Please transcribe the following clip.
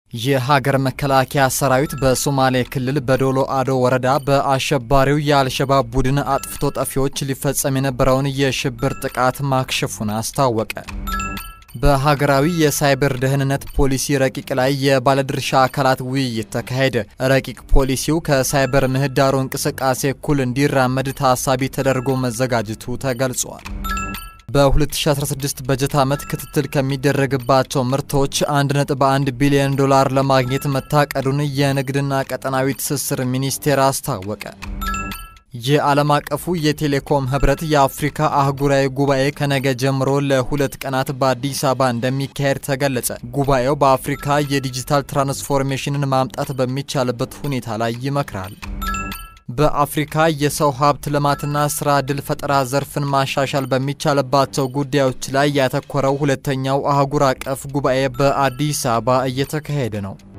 የሀገር መከላከያ ሰራዊት በሶማሌ ክልል በዶሎ አዶ ወረዳ በአሸባሪው የአልሸባብ ቡድን አጥፍቶ ጠፊዎች ሊፈጸም የነበረውን የሽብር ጥቃት ማክሸፉን አስታወቀ። በሀገራዊ የሳይበር ደህንነት ፖሊሲ ረቂቅ ላይ የባለድርሻ አካላት ውይይት ተካሄደ። ረቂቅ ፖሊሲው ከሳይበር ምህዳሩ እንቅስቃሴ እኩል እንዲራመድ ታሳቢ ተደርጎ መዘጋጀቱ ተገልጿል። በ2016 በጀት ዓመት ክትትል ከሚደረግባቸው ምርቶች 1.1 ቢሊዮን ዶላር ለማግኘት መታቀዱን የንግድና ቀጠናዊ ትስስር ሚኒስቴር አስታወቀ። የዓለም አቀፉ የቴሌኮም ህብረት የአፍሪካ አህጉራዊ ጉባኤ ከነገ ጀምሮ ለሁለት ቀናት በአዲስ አበባ እንደሚካሄድ ተገለጸ። ጉባኤው በአፍሪካ የዲጂታል ትራንስፎርሜሽንን ማምጣት በሚቻልበት ሁኔታ ላይ ይመክራል። በአፍሪካ የሰው ሀብት ልማትና ስራ ዕድል ፈጠራ ዘርፍን ማሻሻል በሚቻልባቸው ጉዳዮች ላይ ያተኮረው ሁለተኛው አህጉር አቀፍ ጉባኤ በአዲስ አበባ እየተካሄደ ነው።